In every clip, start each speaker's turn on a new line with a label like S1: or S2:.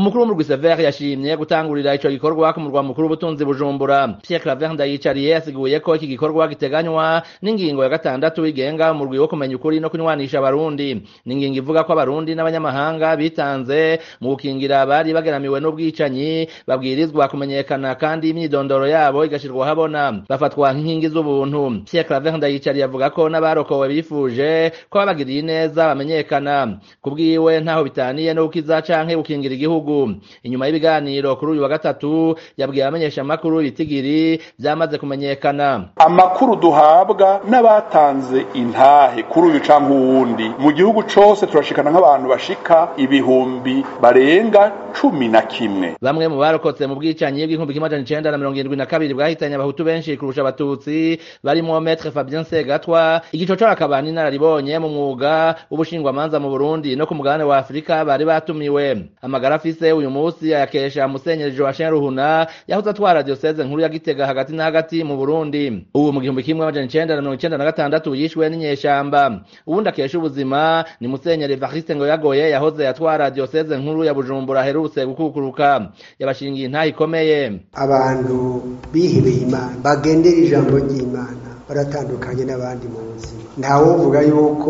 S1: umukuru w'umurwi Sever yashimye gutangurira ico gikorwa ku murwa mukuru w'ubutunzi Bujumbura Pierre Claver Ndayicariye yasiguye ko iki gikorwa giteganywa n'ingingo ya gatandatu igenga umurwi wo kumenya ukuri no kunywanisha abarundi n'ingingo ivuga ko abarundi n'abanyamahanga bitanze mu gukingira abari bageramiwe n'ubwicanyi babwirizwa kumenyekana kandi imyidondoro yabo igashirwa habona bafatwa nk'inkingi z'ubuntu Pierre Claver Ndayicariye avuga ko n'abarokowe bifuje ko babagiriye neza bamenyekana kubwiwe ntaho bitaniye no gukiza canke gukingira igihugu inyuma y'ibiganiro kuri uyu wa gatatu yabwiye abamenyeshamakuru ibitigiri vyamaze kumenyekana
S2: amakuru duhabwa n'abatanze intahe kuri uyu canke uwundi mu gihugu cose turashikana nk'abantu bashika ibihumbi barenga cumi na kimwe
S1: bamwe mu barokotse mu bwicanyi bw'igihumbi kimwe amajana icenda na mirongo irindwi na kabiri bwahitanye abahutu benshi kurusha abatutsi barimwo metre fabien segatwa igicocoro akaba n'inararibonye mu mwuga w'ubushingwamanza mu burundi no ku mugabane wa afurika bari batumiwe amagara afise uyu munsi ayakesha musenyeri joachim ruhuna yahoze atwara dioseze nkuru ya gitega hagati na hagati mu burundi ubu mu gihumbi kimwe amajana icenda na mirongo icenda na gatandatu yishwe n'inyeshamba uwundi akesha ubuzima ni musenyeri evariste ngo yagoye yahoze atwara dioseze nkuru ya bujumbura aherutse gukukuruka yabashingiye intahe ikomeye
S3: abantu bihebeye imana bagendera ijambo ry'imana baratandukanye n'abandi mu buzima ntawovuga yuko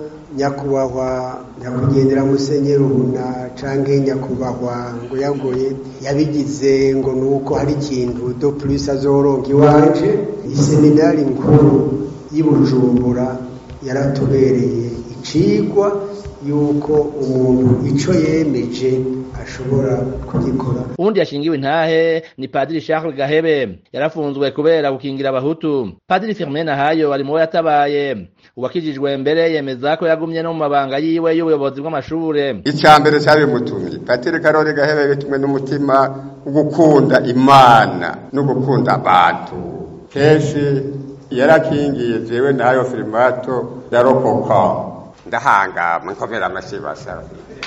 S3: nyakubahwa nyakwigendera musenyeri ubuna canke nyakubahwa ngo yagoye yabigize ngo nuko hari ikintu do plus azoronka iwanje iseminari nkuru y'Ibujumbura yaratubereye icigwa yuko umuntu ico yemeje ashobora kugikora
S1: uwundi yashingiwe intahe ni padiri Charles Gahebe yarafunzwe kubera gukingira abahutu padiri Firmin Nahayo ari mu yatabaye uwakijijwe mbere yemeza ko yagumye no mu mabanga yiwe y'ubuyobozi bw'amashure
S4: icya mbere cyari bimutumye patiri Karori Gahebe bitumwe n'umutima wo gukunda imana no gukunda abantu kenshi yarakingiye jewe nayo firimato yarokoka ndahanga munkomera amashibasa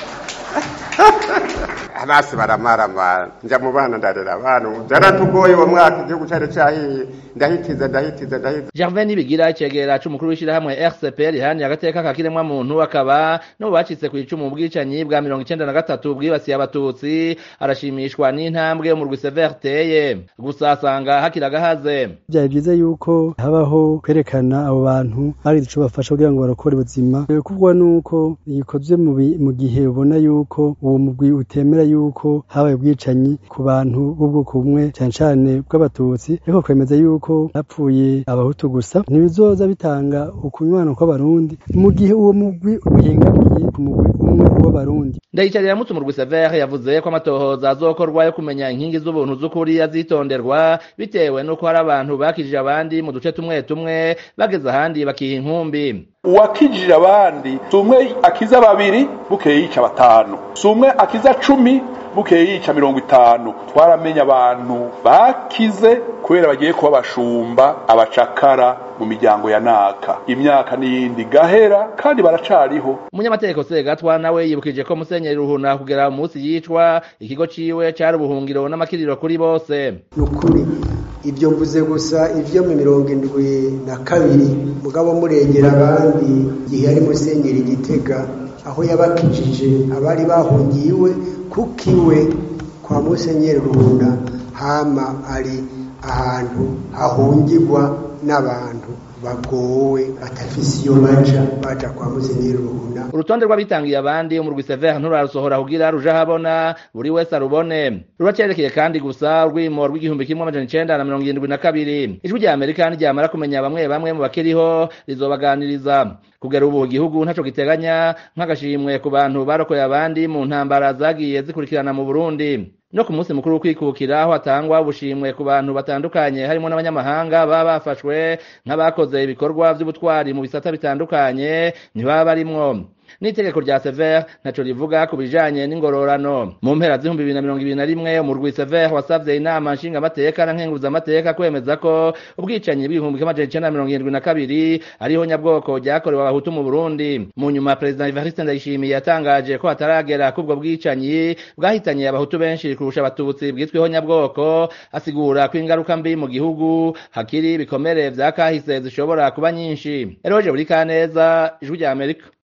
S4: abasi baramaramara nja mu bana ndarera abana byaratugoye uwo mwaka igihugu cyari cyahiye ndahitiza ndahitiza ndahitiza
S1: Gervais Nibigira icegera c'umukuru w'ishirahamwe RCP rihaniye agateka ka kiremwa muntu akaba no bacitse ku icumu ubwicanyi bwa mirongo icenda na gatatu bwibasiye abatutsi arashimishwa n'intambwe mu rwi Sever teye gusa asanga hakiri agahaze
S5: byari byiza yuko habaho kwerekana abo bantu hari ico bafasha kugira ngo barokore ubuzima kuvugwa nuko gikozwe mu gihe ubona yuko uwo mugwi utemera yuko habaye ubwicanyi ku bantu b'ubwoko bumwe cyane cyane bw'abatutsi ariko kwemeza yuko hapfuye abahutu gusa ntibizoza bitanga ukunywana kw'abarundi mu gihe uwo mugwi uhengamiye ku mugwi umwe w'abarundi
S1: ndayicarira mutse umurwi Sever yavuze ko amatohoza azokorwa yo kumenya inkingi z'ubuntu z'ukuri azitonderwa bitewe n'uko hari abantu bakijije abandi mu duce tumwe tumwe bageze ahandi bakiha inkumbi
S2: uwakijije abandi si umwe akiza babiri bukeye yica batanu si umwe akiza cumi bukeye yica mirongo itanu twaramenye abantu bakize kubera bagiye kuba abashumba abacakara mu miryango ya naka imyaka n'iyindi gahera kandi baracariho
S1: umunyamategeko segatwa nawe yibukije ko musenyeri ruhuna kugera umunsi yicwa ikigo ciwe cari ubuhungiro n'amakiriro kuri bose
S3: nukuri ibyo mvuze gusa ivyo mu mirongo indwi na kabiri mugabo murengera abandi igihe yari musenyeri gitega aho yabakijije abari bahungiwe kuko iwe kwa musenyeri ruhuna hama ari ahantu hahungirwa n'abantu bagowe batafise iyo baja baja kwa musenyeri ruhuna
S1: urutonde rw'abitangiye abandi umurwi Sever nturarusohora kugira ruja habona buri wese arubone ruracerekeye kandi gusa urwimo rw'igihumbi kimwe amajana icenda na mirongo irindwi na kabiri ijwi rya amerika niryamara kumenya bamwe bamwe mu bakiriho rizobaganiriza kugera ubu igihugu ntaco giteganya nk'agashimwe ku bantu barokoye abandi mu ntambara zagiye zikurikirana mu burundi no ku munsi mukuru w'ukwikukira aho hatangwa ubushimwe ku bantu batandukanye harimo n'abanyamahanga baba bafashwe nk'abakoze ibikorwa vy'ubutwari mu bisata bitandukanye ntibaba barimwo n'itegeko rya Sever ntaco rivuga ku bijanye n'ingororano mu mpera z'ibihumbi bibiri na mirongo ibiri na rimwe umurwi Sever wasavye inama nshingamateka na nkenguzamateka kwemeza ko ubwicanyi bw'ibihumbi kimwe amajana icenda na mirongo irindwi na kabiri ariho nyabwoko ryakorewe abahutu mu Burundi mu nyuma Perezida Evariste Ndayishimiye yatangaje ko hataragera k'ubwo bwicanyi bwahitanye abahutu benshi kurusha abatutsi bwitweho nyabwoko asigura ko ingaruka mbi mu gihugu hakiri ibikomere vya kahise zishobora kuba nyinshi Eroje buri kaneza ijwi rya Amerika